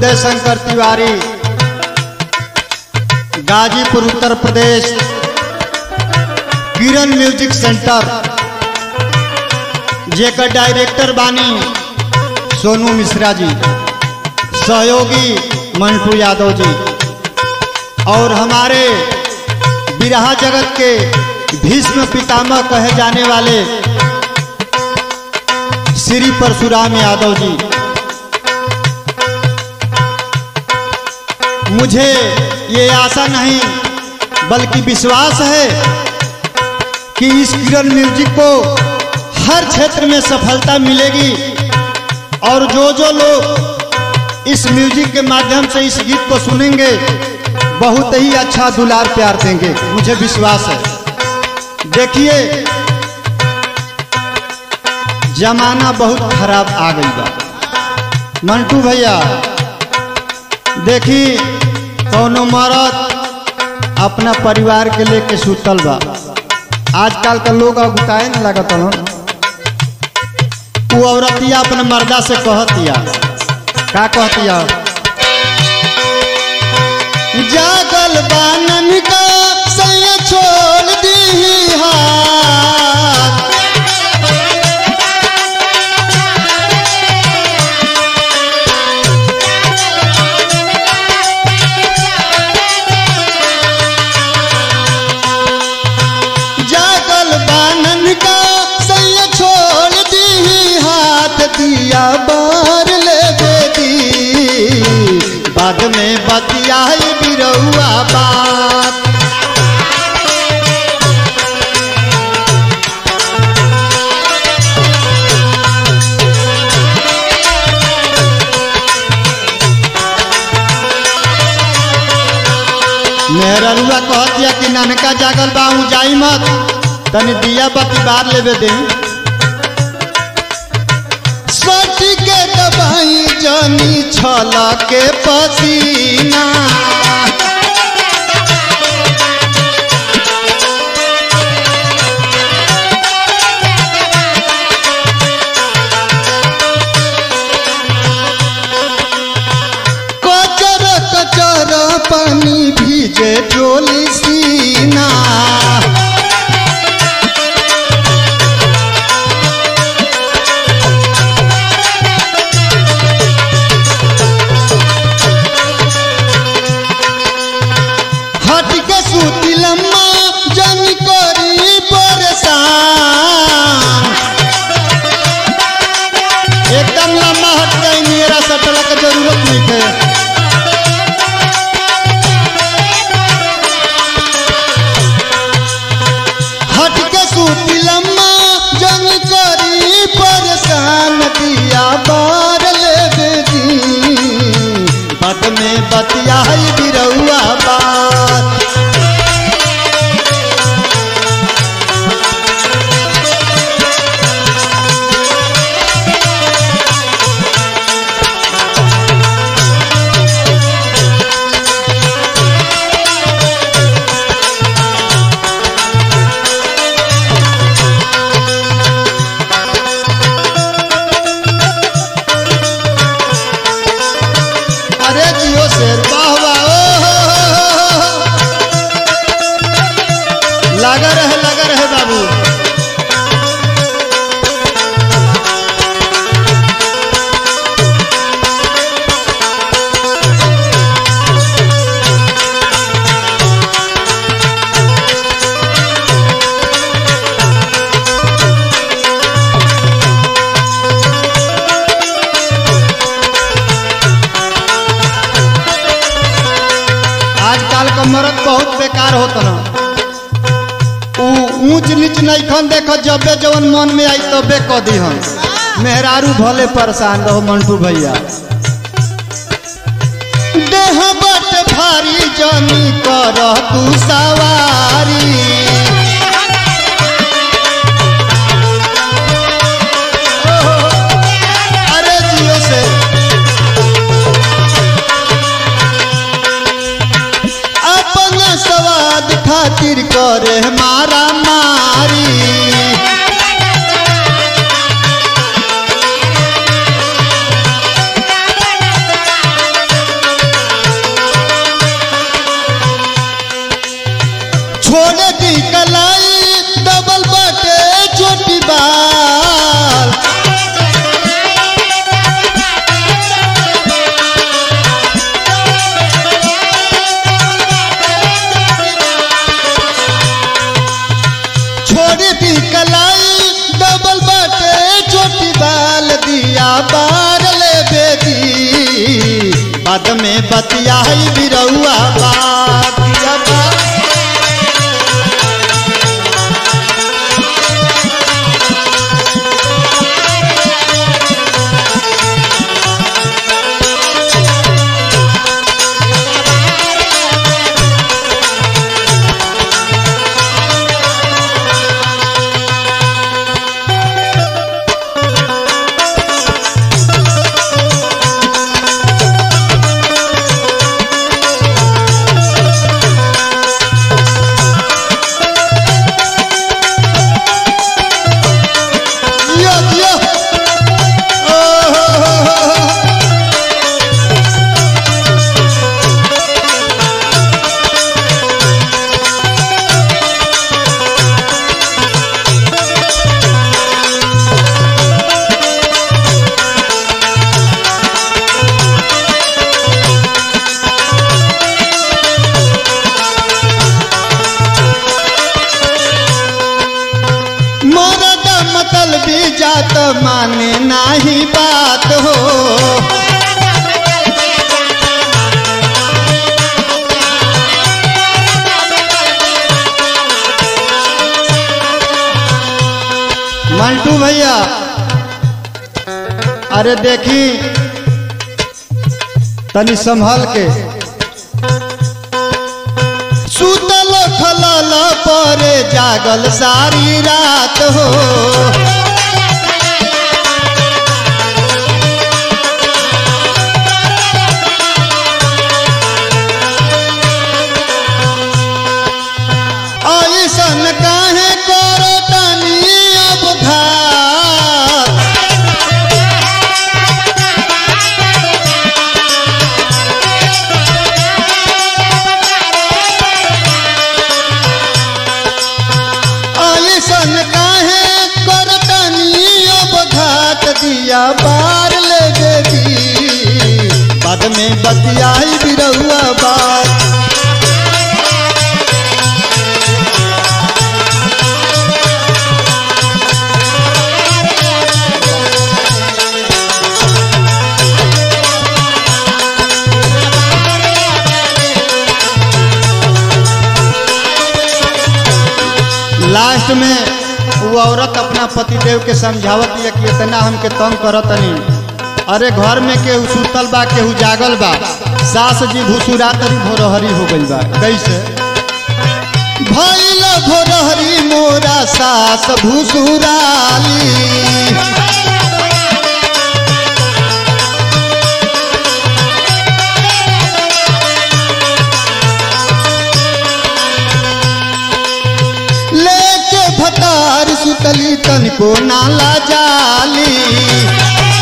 उदय Shankar Tiwari Ghazipur Uttar Pradesh Kiran music centre जेकर director बानी सोनू मिश्रा जी सहयोगी मंटू यादव जी और हमारे बिरहा जगत के भीष्म पितामह कहे जाने वाले श्री परशुराम यादव जी मुझे ये आशा नहीं बल्कि विश्वास है कि इस किरण म्यूजिक को हर क्षेत्र में सफलता मिलेगी और जो जो लोग इस म्यूजिक के माध्यम से इस गीत को सुनेंगे बहुत ही अच्छा दुलार प्यार देंगे मुझे विश्वास है देखिए जमाना बहुत खराब आ गई बा मंटू भैया देखी कौनो मरद अपना परिवार के लेके सुतल बा आजकल का लोग अगुताए न लगत हन वो औरतिया अपने मर्दा से कहतिया का कहतिया जागल बानन का सैया छोड़ दी हाथ जागल बानन का सैया छोड़ दी हाथ दिया बार ले बेदी बाद में बतियाई बिरौआ बात मेहरा रुआ कह दिया कि ननका जागल बा हूँ जाई मत तनी दिया बत्ती बार लेवे दे सटी के दबाई जानी छला के पसीना कचर कचर पानी भीजे डोली सीना हट के सूती लम्मा जन करी परेशान एकदम लम्बा हट गई मेरा सटला का जरूरत नहीं है हट के सूती लम्मा जन करी परेशान दिया बार ले दी बद में बतियाई बिरौआ बात अरे जियो शेर वाह वाह ओ हो हो हो हो। लगा रहे लगा रहे बाबू आजकल का मर्द बहुत बेकार होता ना ऊ ऊंच नीच नहीं खन देखो जबे जवन मन में आई तबे कह दी हम मेहरारू भले परेशान रहो मंटू भैया देह बट भारी जनी कर तू सवारी अरे जियो से अपन स्वाद खातिर करे मारा मारी बाद में बतियाई बिरौआ बात दिया बात दिया दिया ओ हो हो हो हो। मरद मतलबी जात माने नाही बात हो मंटू भैया अरे देखी तनी संभल के सुतल खलल परे जागल सारी रात हो ऐसन काहे करो तनी अब घात ऐसन काहे करतनी अब घाट दिया बार ले बेबी बाद में बतियाई बिरहुआ बात लास्ट में वो औरत अपना पतिदेव के समझावत है कि इतना हमके तंग करतनी अरे घर में केहू सुतल बा केहू जागल बा सास जी भूसुरा तरी भोरहरी हो गई बा कैसे भैल भोरहरी मोरा सास भूसुराली लेके भतार सुतली तनिको नाला जाली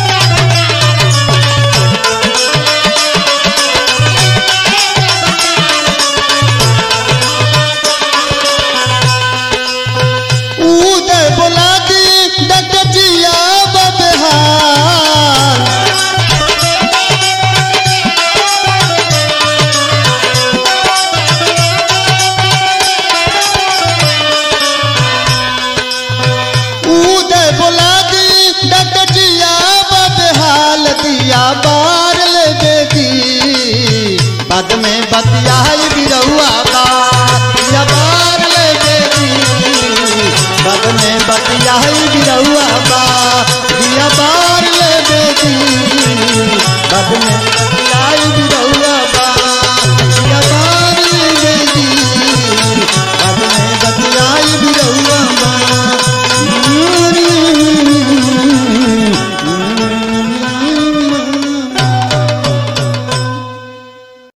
उदय बोला दी डकजिया बबहार उदय बोला दी डकजिया बबहाल दिया बार ले बेबी बाद में बतियाई बिरहुआ बात दिया बार ले बेबी बाद में बतियाई बिरहुआ बात दिया बार ले बेबी बाद में